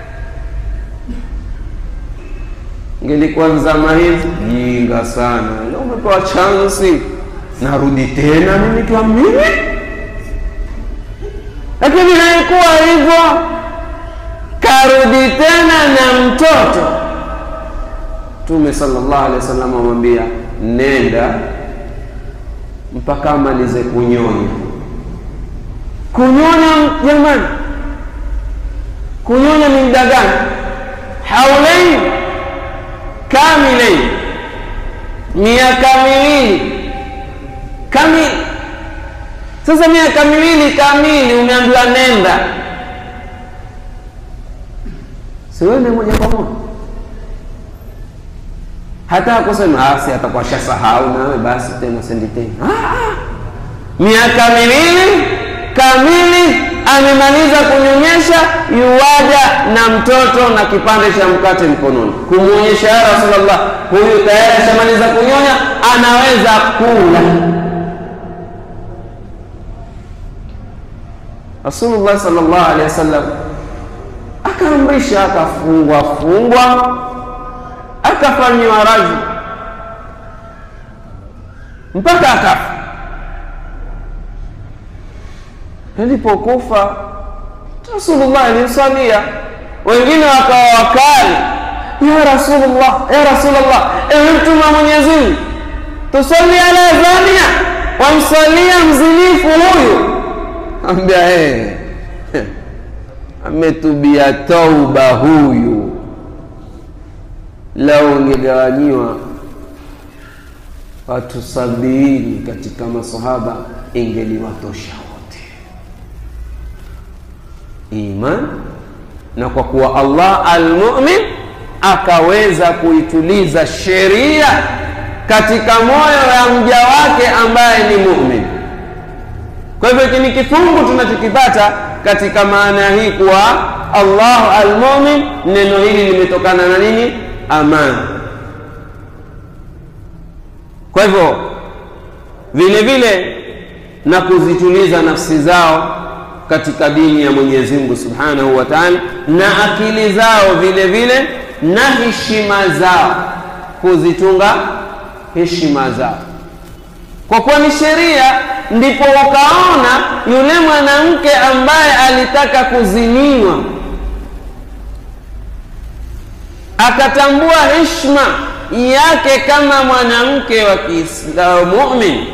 Ngelikuwa nzama hizi jinga sana, leo umepewa chansi, narudi tena mimi kwa mimi lakini haikuwa hivyo karudi tena na mtoto mtume sallallahu alaihi wasallam amwambia nenda mpaka amalize kunyonya kunyonya jamani kunyonya ni muda gani haulain kamilain miaka miwili kamili sasa miaka miwili kamili umeambiwa nenda siwende moja kwa moja hata kusema asi atakuwa shasahau nawe basi tena sendi tena miaka miwili kamili amemaliza kunyonyesha yuwaja na mtoto na kipande cha mkate mkononi kumwonyesha ya rasulllah huyu tayari ashamaliza kunyonya anaweza kula rasulullah salllah alehi wasallam akaamrisha akafungwa fungwa akafanyiwa raji mpaka akafa alipokufa rasulullah alimsalia wengine wakawa wakali ya rasulullah ya rasulullah ewe mtume wa mwenyezi mungu tusali ala zania wamsalia mzinifu huyu ambia hey, ametubia tauba huyu lao ungegawanyiwa watu sabini katika masahaba ingeliwatosha wote iman na kwa kuwa allah almumin akaweza kuituliza sheria katika moyo ya mja wake ambaye ni mumin kwa hivyo hiki ni kifungu tunachokipata katika maana hii kuwa allahu almumin neno hili limetokana na nini amani kwa hivyo vile vile na kuzituliza nafsi zao katika dini ya mwenyezi mungu subhanahu wa taala na akili zao vile vile na heshima zao kuzitunga heshima zao kwa kuwa ni sheria ndipo ukaona yule mwanamke ambaye alitaka kuziniwa akatambua heshima yake kama mwanamke wa kiislamu mumin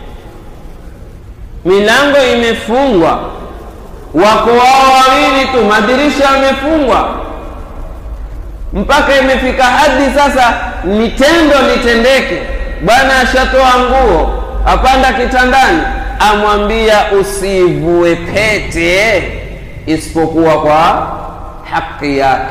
milango imefungwa wako wao wawili tu madirisha yamefungwa mpaka imefika hadi sasa ni tendo litendeke bwana ashatoa nguo apanda kitandani amwambia usivue pete isipokuwa kwa haki yake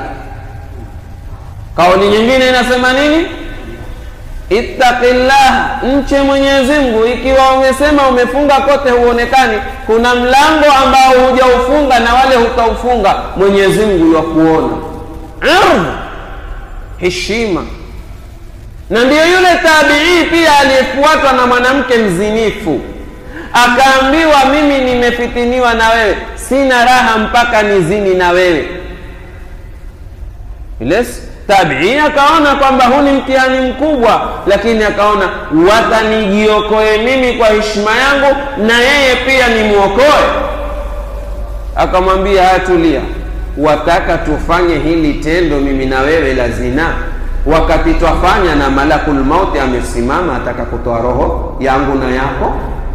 kauli nyingine inasema nini ittaqillah mche mwenyezi mungu ikiwa umesema umefunga kote huonekani kuna mlango ambao hujaufunga na wale hutaufunga mwenyezi mungu yakuona ardh heshima na ndiyo yule tabii pia aliyefuatwa na mwanamke mzinifu akaambiwa mimi nimefitiniwa na wewe sina raha mpaka nizini na wewe yule tabii akaona kwamba huu ni mtihani mkubwa lakini akaona watanijiokoe mimi kwa heshima yangu na yeye pia nimwokoe akamwambia hatulia wataka tufanye hili tendo mimi na wewe la zinaa wakati twafanya na malakul mauti amesimama ataka kutoa roho yangu na yako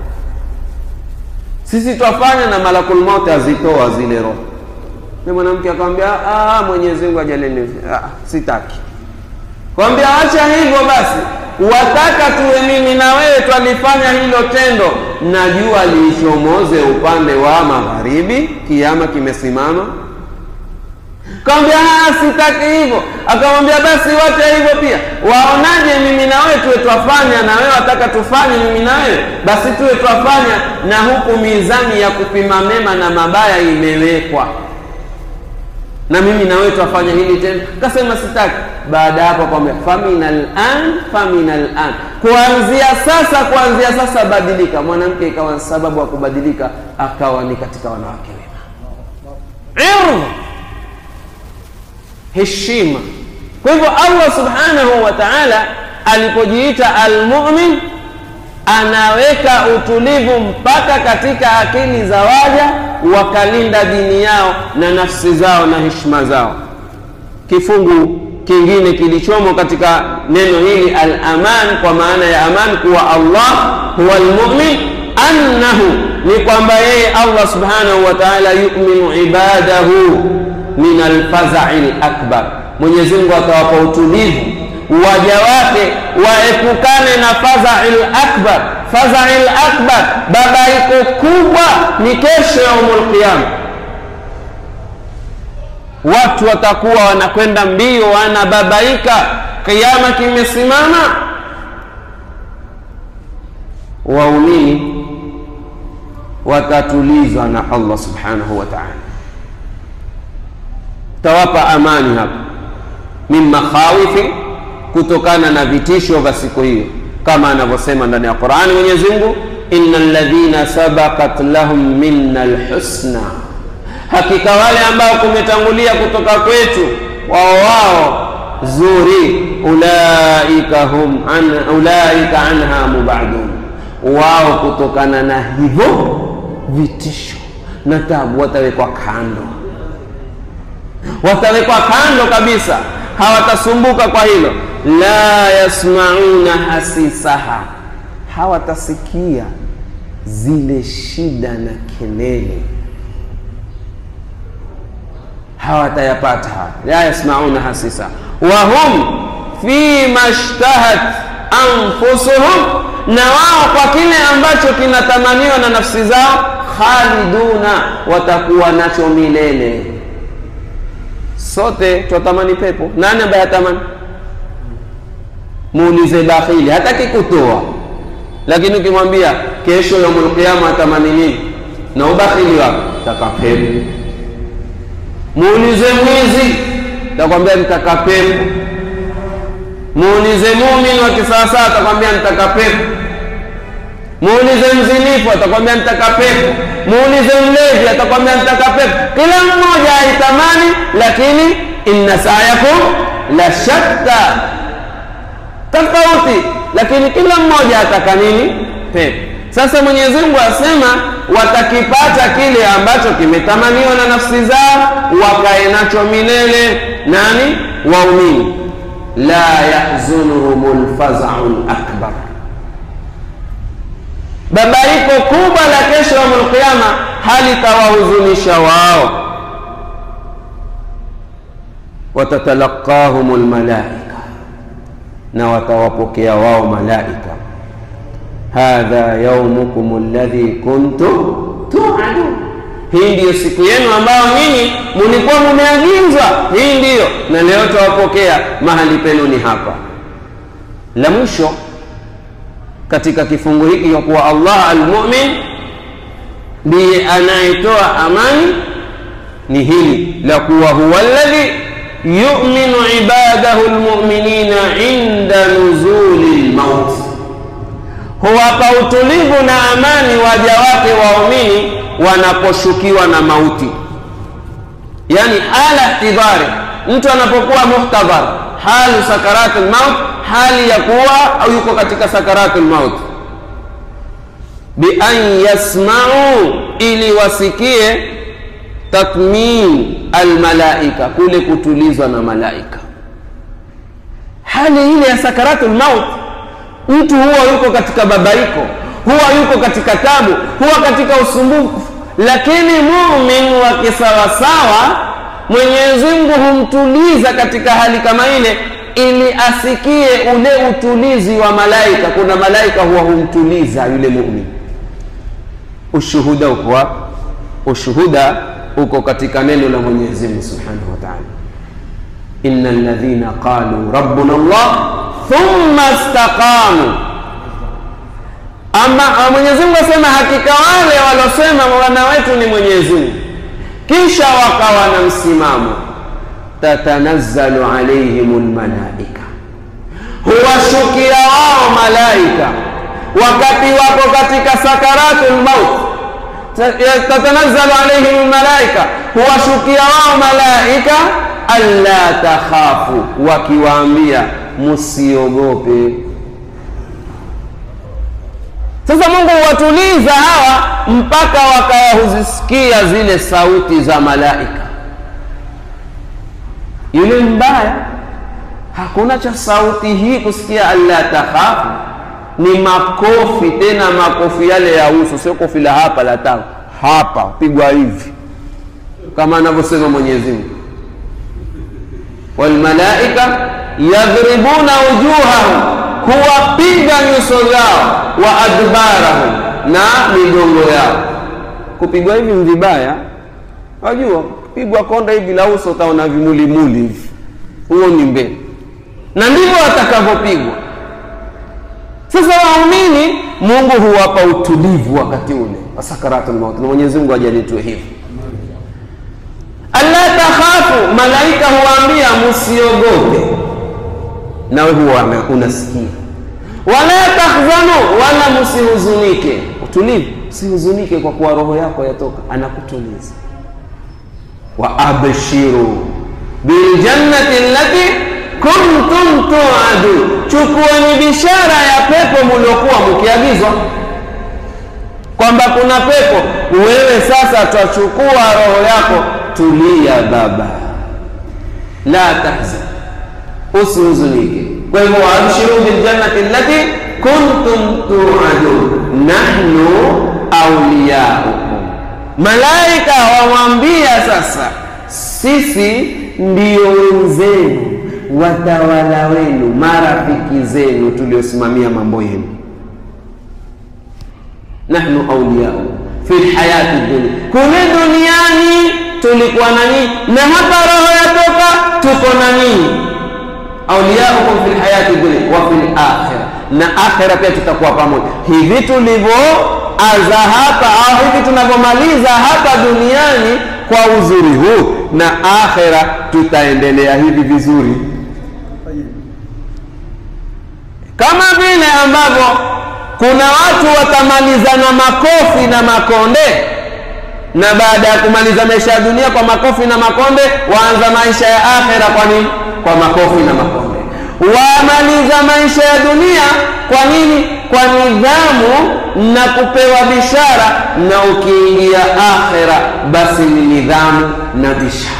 sisi twafanya na malakul mauti azitoa zile roho ni mwanamke akamwambia mwenyezi mungu ajaleni sitaki kwambia acha hivyo basi wataka tuwe mimi na wewe twalifanya hilo tendo na jua liichomoze upande wa magharibi kiama kimesimama kawambia sitaki hivyo akamwambia basi wacha hivyo pia waonaje mimi na wewe tuwe twafanya na wewe wataka tufanye mimi na wewe basi tuwe twafanya na huku mizani ya kupima mema na mabaya imewekwa na mimi na wewe twafanya hili tena kasema sitaki baada ya hapo kwambia famina lan famina lan kuanzia sasa kuanzia sasa badilika mwanamke ikawa sababu ya kubadilika akawa ni katika wanawake wema heshima kwa hivyo allah subhanahu wa taala alipojiita almumin anaweka utulivu mpaka katika akili za waja wakalinda dini yao na nafsi zao na heshima zao kifungu kingine kilichomo katika neno hili al-aman kwa maana ya aman kuwa Allah huwa almu'min annahu ni kwamba yeye Allah subhanahu wa ta'ala yu'minu ibadahu min alfazai lakbar Mwenyezi Mungu atawapa utulivu waja wake waepukane na fazai lakbar fazai lakbar babaiko kubwa ni kesho yaumul qiyama watu watakuwa wanakwenda mbio wanababaika kiama kimesimama waumini watatulizwa na allah subhanahu wa taala tawapa amani hapa min makhawifi kutokana na vitisho vya siku hiyo kama anavyosema ndani ya qurani mwenyezi mungu ina ladhina sabakat lahum minna lhusna hakika wale ambao kumetangulia kutoka kwetu wao wao zuri ulaika hum an, ulaika anha mubadun wao kutokana na hivyo vitisho na tabu watawekwa kando watawekwa kando kabisa hawatasumbuka kwa hilo la yasmauna hasisaha hawatasikia zile shida na kelele hawatayapata haya la yasmauna hasisa wahum fima shtahat anfusuhum na wao kwa kile ambacho kinatamaniwa na nafsi zao khaliduna watakuwa nacho milele sote twatamani pepo nani ambaye hatamani muulize bakhili hataki kutoa lakini ukimwambia kesho yaumul qiyama atamani nini na ubakhili wako taka pepo muulize mwizi takwambia nitaka pepo muulize muumini wa kisawasawa atakwambia nitaka pepo muulize mzinifu atakwambia nitaka pepo muulize mlevi atakwambia nitaka pepo kila mmoja aitamani lakini inna sayakum la shatta tofauti lakini kila mmoja ataka nini pepo sasa mwenyezi mungu asema watakipata kile ambacho kimetamaniwa na nafsi zao wakae nacho milele nani waumini la yahzunuhum lfazau lakbar babaiko kubwa la kesho yaumul qiyama halitawahuzunisha wao watatalaqahum lmalaika na watawapokea wao malaika hadha yaumukum alladhi kuntum tuadun hii ndiyo siku yenu ambayo nyinyi mulikuwa mumeagizwa hii ndiyo na leo tawapokea mahali penu ni hapa la mwisho katika kifungu hiki ya kuwa allah almumin ndiye anayetoa amani ni hili la kuwa huwa alladhi yuminu ibadahu lmuminina inda nuzuli lmauti huwapa utulivu na amani waja wake waumini wanaposhukiwa na mauti yani hala ihtidhari mtu anapokuwa muhtadhar halu sakarati lmaut hali ya kuwa au yuko katika sakarati lmaut bian yasmau ili wasikie tatmin almalaika kule kutulizwa na malaika hali ile ya sakaratu lmaut mtu huwa yuko katika babaiko huwa yuko katika tabu huwa katika usumbufu lakini mumin wa kisawasawa mwenyezi mungu humtuliza katika hali kama ile ili asikie ule utulizi wa malaika kuna malaika huwa humtuliza yule mumin ushuhuda uko wapi ushuhuda uko katika neno la mwenyezi mungu subhanahu wa taala ina ladhina qalu rabbuna llah thumma staqamu ama mwenyezi mungu asema hakika wale walosema bwana wetu ni mwenyezi mungu kisha wakawa na msimamo tatanazzalu alaihim lmalaika huwashukia wao malaika wakati wako katika sakaratu lmaut tatanazzalu alaihim lmalaika huwashukia wao malaika alla takhafu wakiwaambia musiogope sasa mungu huwatuliza hawa mpaka wakawa huzisikia zile sauti za malaika yule mbaya hakuna cha sauti hii kusikia alla takhafu ni makofi tena makofi yale ya uso sio kofi la hapa la tao hapa pigwa hivi kama anavyosema mwenyezi mungu walmalaika yadhribuna wujuhahum kuwapiga nyuso zao wa adbarahum na migongo yao kupigwa hivi ni vibaya wajua pigwa konda hivi la uso utaona vimulimuli hivi huo ni mbele na ndivyo watakavyopigwa sasa waumini mungu huwapa utulivu wakati ule wa sakaratul maut na mwenyezi mungu ajalitue hivi alla takhafu malaika huwaambia msiogope nawe huwa unasikia wala tahzanu wala msihuzunike utulivu usihuzunike kwa kuwa roho yako yatoka anakutuliza wa abshiru biljannati allati kuntum tuadu chukueni bishara ya pepo muliokuwa mkiagizwa kwamba kuna pepo wewe sasa twachukua roho yako tulia baba la tahzan usihuzunike kwa hivyo waabshiru biljannati allati kuntum tuadun nahnu auliyaukum malaika wamwambia sasa sisi ndio wenzenu watawala wenu marafiki zenu tuliosimamia mambo yenu nahnu auliyaukum fi lhayati dunia kule duniani tulikuwa na nyinyi na hapa roho yatoka tuko na nyinyi auliyaukum fi lhayati dunia wa fi lakhira na akhira pia tutakuwa pamoja hivi tulivyoanza hapa au hivi tunavyomaliza hapa duniani kwa uzuri huu na akhira tutaendelea hivi vizuri kama vile ambavyo kuna watu watamalizana makofi na makonde na baada ya kumaliza maisha ya dunia kwa makofi na makonde waanza maisha ya akhera kwa nini kwa makofi na makonde wamaliza maisha ya dunia kwa nini kwa nidhamu na kupewa bishara na ukiingia akhera basi ni nidhamu na bishara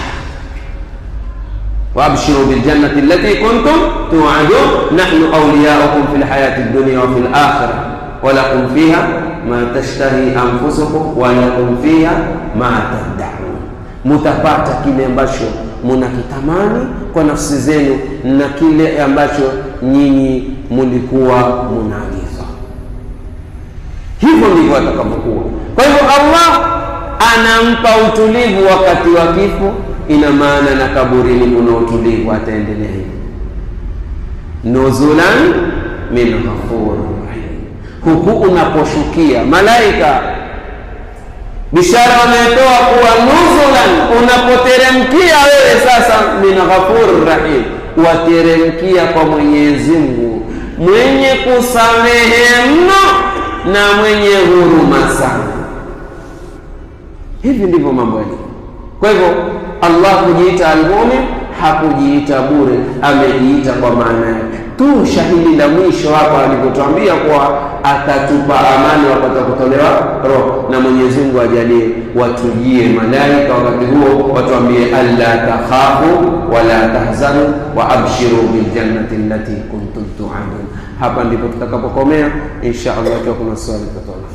وابشروا بالجنة التي كنتم توعدون نحن أولياؤكم في الحياة الدنيا وفي الآخرة ولكم فيها ما تشتهي أنفسكم ولكم فيها ما تدعون mutapata kile ambacho munakitamani kwa nafsi zenu na kile ambacho nyinyi mulikuwa munaagizwa hivyo ndivyo atakavyokuwa kwa hivyo allah anampa utulivu wakati wa kifo ina maana na kaburini kuna utulivu ataendelea hivi nuzulan min ghafuri rahim huku unaposhukia malaika bishara wanayotoa kuwa nuzulan unapoteremkia wewe sasa min ghafuri rahim wateremkia kwa mwenyezi mungu mwenye kusamehe mno na mwenye huruma sana hivi ndivyo mambo yalivyo kwa hivyo allah kujiita almumin hakujiita bure amejiita kwa maana yake tu shahidi la mwisho hapa alipotwambia kuwa atatupa amani wakati kutolewa roho na mwenyezi mungu ajalie watujie malaika wakati huo watuambie alla takhafu wala tahzanu wa abshiru biljannati allati kuntum tuadun hapa ndipo tutakapokomea insha allah ikiwa kuna swali tutatoa